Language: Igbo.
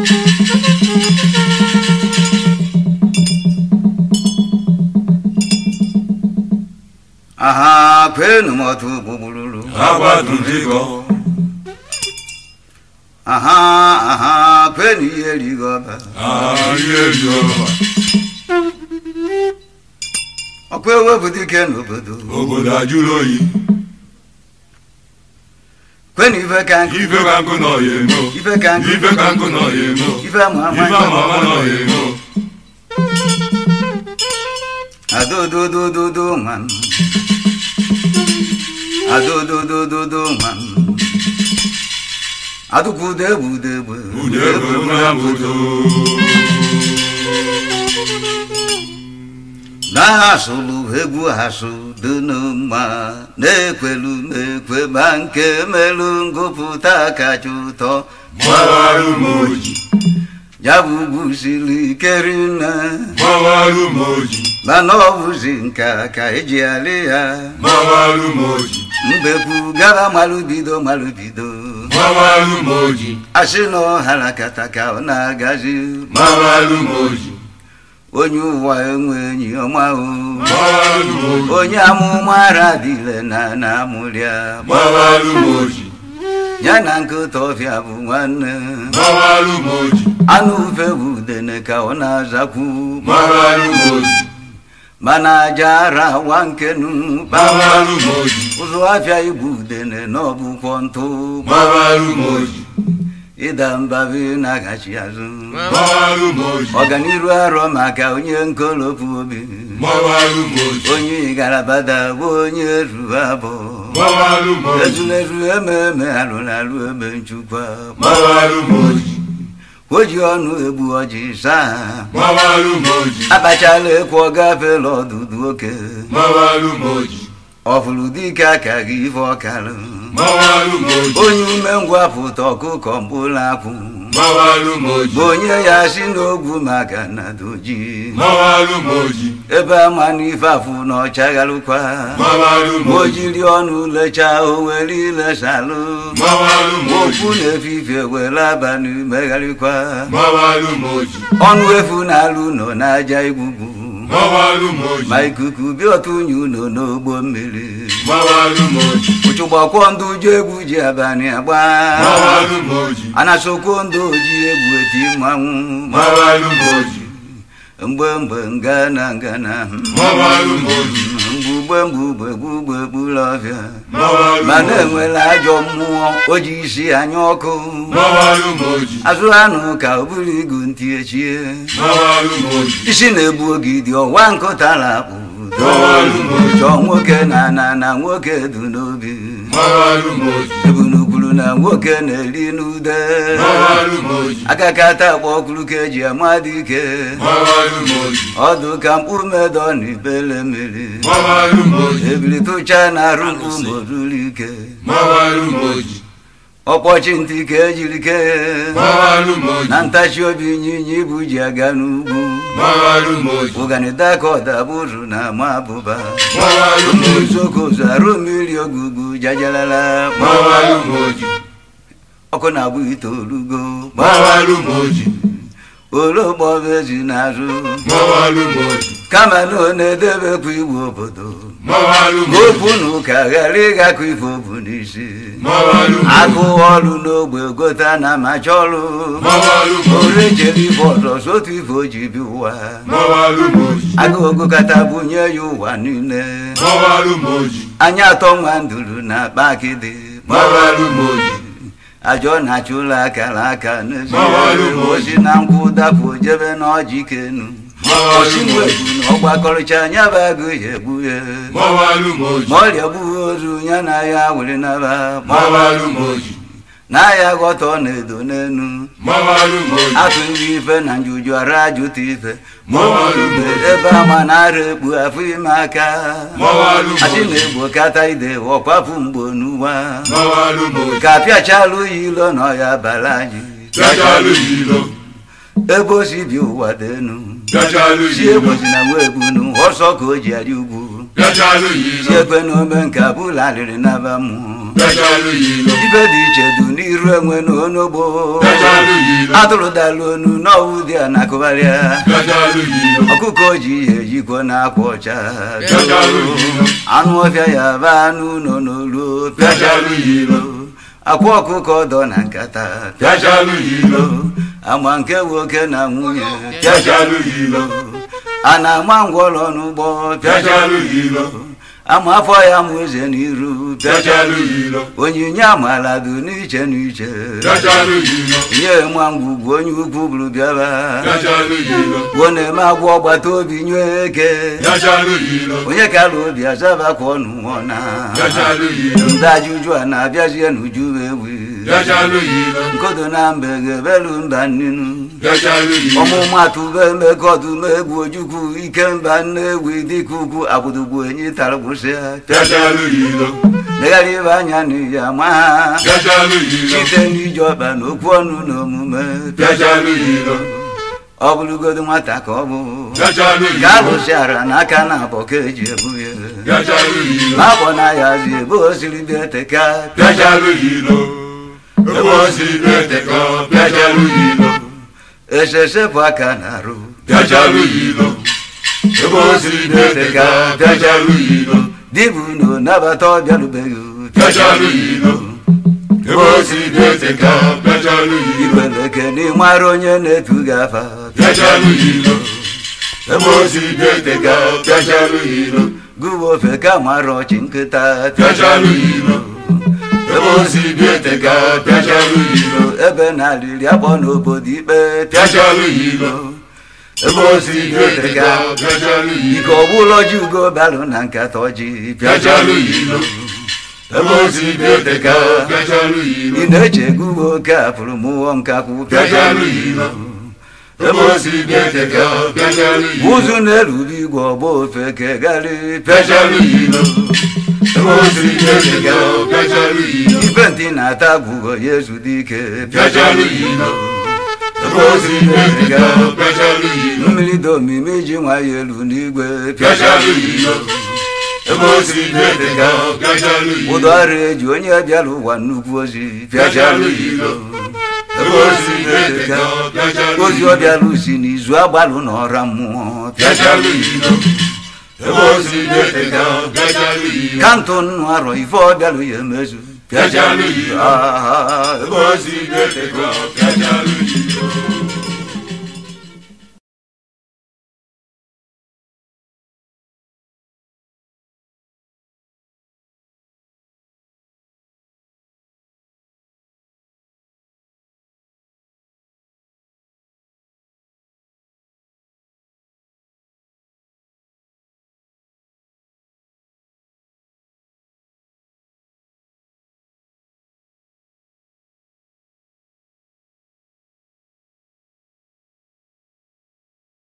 aha kwenu motu gbugbululu agbadunjikọ aha aha kwenu ihe rigoba ahịrịọba ọkwa ewepụ dike n'obodo obodo ajụrụ oyi kwenu ife ka nkụ ife ka nkụ nọ ya emo ife ka nkụ ife ka nkụ nọ ya emo ife ama ama ife ama ama nọ ya emo adododododo nwan adododododo nwan adụkwudegbudeegbe ude ego na mbodo na-asụlụ egwu asụ dị n'mma na-ekwelu na-ekwe ma nke melu ngụpụta kacha ụtọ gbawarụ m oji ya bụ ugwu siri ike rinne gbawarụ m oji mana ọ bụzi nka ka eji alị ya gbawarụ m oji mbekwu gara malụbido malụbido gbawarụ m oji asị na ọhara kata ka ọ na-agazi gbawarụ m oji onye ụwa enwe enyi ọma o gbawarụ m oji onye amụma ara dịle na na amụrịa gbawarụ m oji ya na nkịta ọfịa bụ nwanne gbawarụ m oji anụ ufe bụ udene ka ọ na-azakwu gbawarụ m oji mana aja ara wa nkenu gbawarụ m oji ụzọ afịa igbu udene na ọbụkwọ ntụ gbawarụ m oji ịda mbabi na-agachi azụ gbawarụ m oji ọganiru arọ maka onye nkolopu obi gbawarụ m oji onye igarabada bụ onye ruru abụ gbawarụ m oji ezulezu ememe alụrụ alụ ebe nchukwa gbawarụ m oji o ji ọnụ egbu ọjị saa gbawarụ m oji akpachala ekwu ọ gafela ọdụdụ oke gbawarụ m oji ọfụrụ dike aka gị ife ọkarụ gbawarụ m oji onye ume ngwa pụta ọkụkọ mkpụrụ akwụ gbawarụ m oji bụ onye ya si n'ogwu maka na doji gbawarụ m oji ebe ama n'ife afụ na ọchagharụkwa gbawarụ m o oji jiri ọnụ lechaa o were ilesalụ gbawarụ m oji okwu na-efifie were abalị megharịkwa gbawarụ m oji ọnụ efu na-alụ nọ n'aja igwugwu gbawarụ m oji ma ikuku bịa otu unyi ụlọ n'ogbo mmiri gbawarụ m oji ụchụgbakwọ ndị uju egwu ji abalị agba gbawarụ m oji anasokwo ndị oji egwu eti mmanwụ gbawarụ m oji mgbe mgbe ngana ngana gbawarụ m oji mgbugbe mgbugbe gbugbe gburu ọbịa gbawarụ m mana oji enwere ajọ mmụọ o ji isi anya ọkụ gbawarụ m oji azụ anụ ka o buru igu ntị echie gbawarụ m oji isi na-egbu ogidi ọwa nkụtara akpụ Gbawarụ m oji. chọọ nwoke na na na nwoke du n'obi gbawarụ m oji ebunukwuru na nwoke na-eri n'ude gbawarụ m oji akakata akpọ ọkụrụ ka eji amadị ike gbawarụ m oji ọdụ ka mkpụrụ medọ na ibele mmiri gbawarụ m oji ebili tụcha na arụ mkpụ ma o ruru ike gbawarụ m oji ọkpọchi ntị ka ejiri kee gbawarụ m oji na ntachi obi ịnyịnya ibu ji aga n'ugwu gbawarụ m oji ụganida ka ọdabụrụ na ama abụba gbawarụ m oji uzokozu arụ mmiri ogugu jajalala gbawarụ m oji ọkụ na-agbụ ite orugo gbawarụ m oji ologbobe ezi n'azụ gbawarụ m oji kama na ọ na-edebekwa iwu obodo gbawarụ m ka oji okwu na ụka ghara ịgakọ ife obu n'isi gbawarụ m oji agụ ọrụ n'ogbe gota na amacha ọrụ gbawarụ m oji ore jere ife ọzọ sotu ife o ji bi ụwa gbawarụ m oji agụ ogokata bunye ya ụwa niile gbawarụ m oji anya atọ nwa nduru na akpa akịdị gbawarụ m oji ajọ na-achụ ụlọ akara aka n'ezi Gbawarụ m oji. osi na nkwụ dapụ jebe n'ọjị kenu gbawarụ osi m nwe oji bụ na ọgbakọrịcha anya bụ agụ ya egbu ya gbawarụ m oji ma ọrịa gbughị ozu ya na ya were naba gbawarụ m oji na ya ghọta ọ na-edo n'enu gbawarụ m oji atụ ndị ife na njuju ara ajụta ife Gbawarụ m oji. ebe ama na-ara ekpu afọ ime aka Gbawarụ m asị oji. na-egbo kata ide ọkwapụ mgbo n'ụwa gbawarụ m oji ka apịachalụ ya ilo na ọya bara anyị bịachalụ ya ilo ebe o si bi ụwa dị enu bịachalụ si ya ilo egbozi na nwa egbunu ọsọ ka o ji arị ugwu bịachalụ ya si ilo ekwe na ome nke abụla alịrị naba mmụọ bịachalụ ya ilo ibe dị iche dị n'iru enwe na onogbo bịachalụ ya ilo atụrụ dalụ onu n'ọwụ dị a na-akụgharịa bịachalụ ya ilo ọkụkọ ji ihe ejikwa na akwa ọcha Bịachalụ ya ilo. anụ ọbịa ya ba anụ nọ n'olu Bịachalụ ya ilo. akwa ọkụkọ dọ na nkata bịachalụ ya ilo ama nke nwoke na nwunye bịachalụ ya ilo a na-ama ngwọrọ n'ụgbọ bịachalụ ya ilo ama afọ ya mụ eze n'iru bịachalụ ya ilo onyinye amala dị n'iche n'iche bịachalụ ya ilo nye ma ngwugwu onye ukwu bụrụ bịaba bịachalụ ya ilo gwuo na-eme agwọ ọgbata obi nye eke bịachalụ ya ilo onye kara obi azabakwa ọnụ nwụọ na bịachalụ ya ilo ndị ajụjụ a na-abịazie n'uju ewi bịachalụ ya ilo nkodo na mbe ga-ebelu mba nnenu bịachalụ ya ilo ọmụmatụ be mekọdụm egwu ojukwu ike mba nnewi dịka ugwu agbụdogbu enyi tara gbụsịa bịachalụ ya ilo legharị ibe anya n'iyi ama ha bịachalụ ya ilo site n'iji ọkpa na okwu ọnụ na omume bịachalụ ya ilo ọ bụrụgodo nwata ka ọ bụ bịachalụ ka ya ilo alụsịara n'aka na abọ ka eji ebu ya bịachalụ ya ilo n'afọ na ya zi ebe o siri bịa eteka bịachalụ ya ilo ebe o si bịateka bịachalụ ya ilo esesepụ aka na arụ bịachalụ ya ilo ebe o si bịateka bịachalụ ya ilo dibụ na nabata ọbịarubeghị bịachalụ ya ilo ebe o si bịateka bịachalụ ya ilo ikweleke n'ịmara onye na-etu gị afa bịachalụ ya ilo ebe o si bịateka bịachalụ ya ilo gụwa ofe ka mara ọchị nkịta bịachalụ ya ilo ebe o si bịateka bịachalụ ya ilo ebe na-alịrị akpọ n'obodo ikpe bịachalụ ya ilo ebe o si bịateka bịachalụ ya ilo ike ọbụla ji ugo balụ na nkata ọjị bịachalụ ya ilo ebe o si bịateka bịachalụ ya ilo ị na-eche gụwa oke afụrụ mụọ nkakwụ bịachalụ ya ilo ebe o si bịateka bịachalụ ya ilo ụzụ na-erube igwe ọgba ofe kegharị bịachalụ ya ilo ebe o si bịateka bịachalụ ya ilo ife ntị na-ata gwugo ya ezudo ike bịachalụ ya ilo ebe o si bịateka bịachalụ ya ilo mmiri dị omimi ji nwa ya elu n'igwe bịachalụ ya ilo ebe o si bịateka bịachalụ ya ilo ụdọ ọrụ eji onye bịara ụwa nnukwu ozi bịachalụ ya ilo ebe o si bịateka bịachalụ ozi ya ọ ilo bịara si n'izu agbalụ n'ọra mmụọ bịachalụ ya ilo ebe o si bịateka bịachalụ ya ilo kantụ nnụ arọ ife ọ bịara ya emezu Bịachalụ ya ilo. Ah, ebe o si bịateka bịachalụ ya ilo